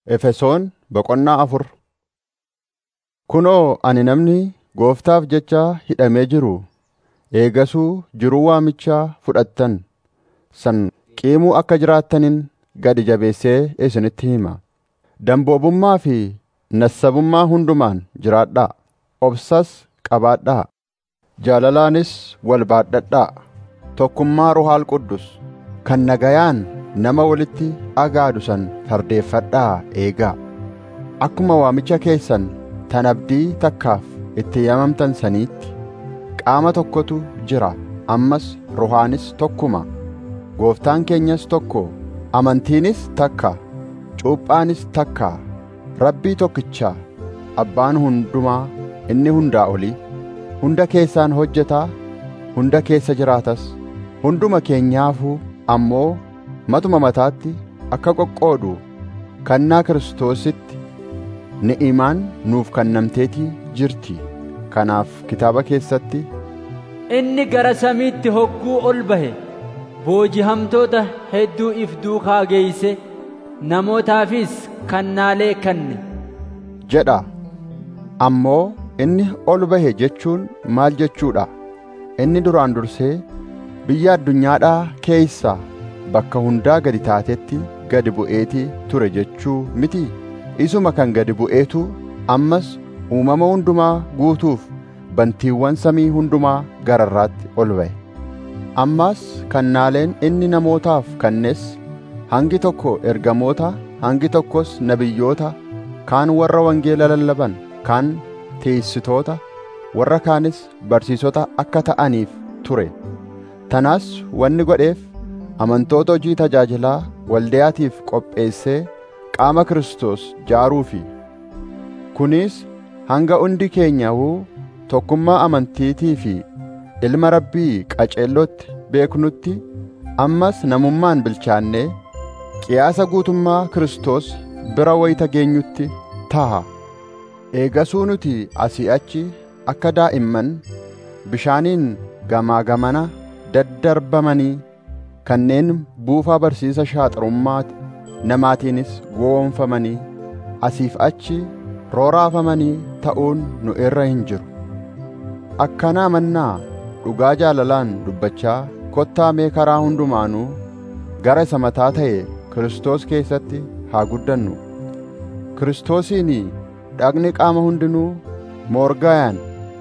Efesoon boqonnaa afur Kunoo ani namni gooftaaf jecha hidhamee jiru eegasuu jiruu waamichaa fudhattan san qiimuu akka jiraattaniin gadi jabeessee isinitti hima. Damboobummaa fi nassabummaa hundumaan jiraadhaa; obsas qabaadhaa; jaalalaanis wal baadhadhaa. Tokkummaa Ruhaal Qudus kan nagayaan nama walitti agaadu san fardeeffadhaa eegaa. Akkuma waamicha keessan tan abdii takkaaf itti yaamamtan saniitti qaama tokkotu jira ammas Ruhaanis tokkuma. Gooftaan keenyas tokko, amantiinis takka, cuuphaanis takka, Rabbii tokkicha, Abbaan hundumaa inni hundaa olii, hunda keessaan hojjetaa, hunda keessa jiraatas, hunduma keenyaafuu ammoo matuma mataatti akka qoqqoodu kannaa Kiristoositti ni'imaan nuuf kennamteetii jirti. Kanaaf kitaaba keessatti Inni gara samiitti hogguu ol bahe booji'amtoota hedduu if duukaa geeyse namootaafis kennaalee kenne. jedha. Ammoo inni ol bahe jechuun maal jechuudha? Inni duraan dursee biyya addunyaadhaa keeysaa bakka hundaa gadi taatetti gadi bu'eetii ture jechuu miti. Isuma kan gadi bu'eetu ammas uumama hundumaa guutuuf bantiiwwan samii hundumaa gararraatti ol ba'e. Ammas kennaaleen inni namootaaf kennes hangi tokko ergamoota, hangi tokkos nabiyyoota, kaan warra wangeela lallaban, kaan teessitoota, warra kaanis barsiisota akka ta'aniif ture. Tanaas wanni godheef amantoota hojii tajaajilaa waldayaatiif qopheessee qaama Kiristoos jaaruufi. Kunis hanga hundi keenyawuu tokkummaa amantiitii fi ilma Rabbii qaceellootti beeknutti ammas namummaan bilchaannee qiyaasa guutummaa Kiristoos bira wayita geenyutti taha. Eegasuu nuti asii achi akka daa'imman bishaaniin gamaa gamana daddarbamanii kanneen buufaa barsiisa shaaxarummaa namaatiinis gowwoomfamanii asiif achi rooraafamanii ta'uun nu irra hin jiru. Akkanaa mannaa dhugaa jaalalaan dubbachaa kottaa mee karaa hundumaanuu gara isa mataa ta'e Kiristoos keessatti haa guddannu. Kiristoosiin dhagni qaama hundinuu moorgaayaan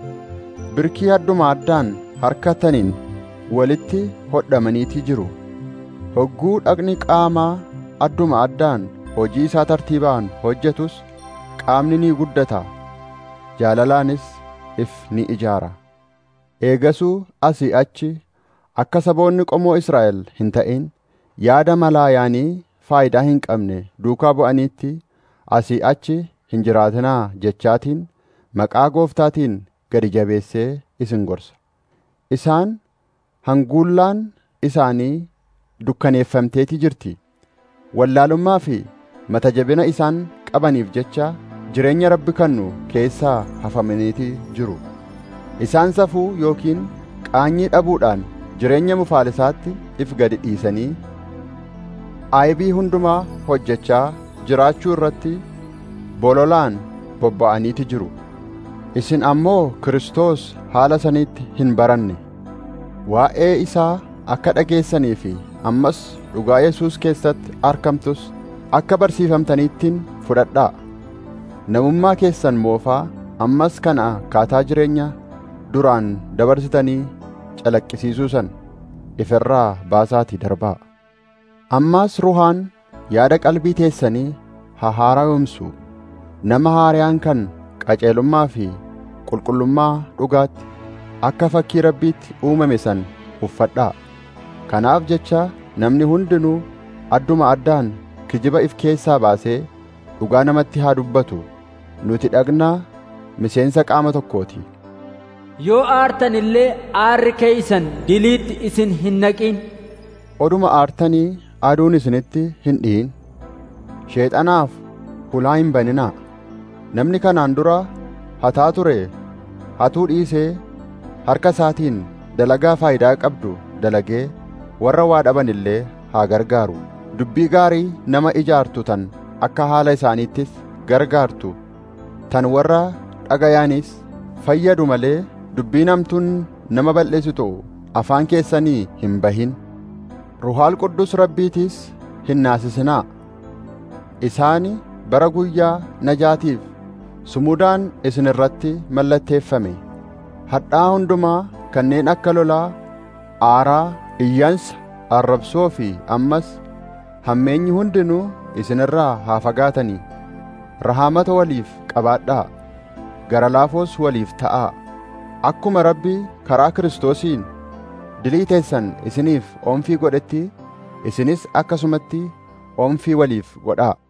birkii adduma addaan harkataniin walitti hodhamaniitii jiru. Hogguu dhagni qaamaa adduma addaan hojii isaa tartiibaan hojjetus qaamni ni guddata, jaalalaanis if ni ijaara. Eegasuu asii achi akka saboonni qomoo Israa'el hin ta'in yaada malaayaanii faayidaa hin qabne duukaa bu'aniitti asii achi hin jiraatinaa jechaatiin maqaa gooftaatiin gadi jabeessee isin gorsa. Isaan hanguullaan isaanii dukkaneeffamteetii jirti. Wallaalummaa fi mata jabina isaan qabaniif jecha jireenya rabbi kennu keessaa hafamaniitii jiru. Isaan safuu yookiin qaanyii dhabuudhaan jireenya mufaalisaatti if gadi dhiisanii aybii hundumaa hojjechaa jiraachuu irratti bololaan bobba'aniiti jiru. Isin ammoo Kiristoos haala saniitti hin baranne. Waa'ee isaa akka dhageessanii fi ammas dhugaa Yesuus keessatti argamtus akka barsiifamtaniittiin fudhadhaa. Namummaa keessan moofaa ammas kana akkaataa jireenya duraan dabarsitanii calaqqisiisuu san ifirraa baasaatii darbaa. Ammaas ruhaan yaada qalbii teessanii haa haara'umsu nama haariyaan kan qaceelummaa fi qulqullummaa dhugaatti akka fakkii rabbiitti uumame san uffadhaa. Kanaaf jecha namni hundinuu adduma addaan kijiba if keessaa baasee dhugaa namatti haa dubbatu. Nuti dhagnaa miseensa qaama tokkooti. Yoo aartan illee aarri keeysan diliitti isin hin naqin. Oduma aartanii aduun isinitti hin dhi'in. Sheexanaaf hulaa hin baninaa. Namni kanaan dura hataa ture hatuu dhiisee harka isaatiin dalagaa faayidaa qabdu dalagee warra waa dhaban illee haa gargaaru. Dubbii gaarii nama ijaartu tan akka haala isaaniittis gargaartu tan warra dhagayaanis fayyadu malee dubbiin hamtuun nama balleessitu afaan keessanii hin bahin ruhaal quddus rabbiitiis hin naasisinaa isaani bara guyyaa najaatiif sumudaan isin irratti mallatteeffame hadhaa hundumaa kanneen akka lolaa aaraa iyyansa arrabsoo fi ammas hammeenyi hundinuu isin irraa haa fagaatanii rahaamata waliif qabaadhaa gara laafoos waliif ta'aa akkuma rabbi karaa kiristoosiin dilii teessan isiniif oomfii godhetti isinis akkasumatti oomfii waliif godhaa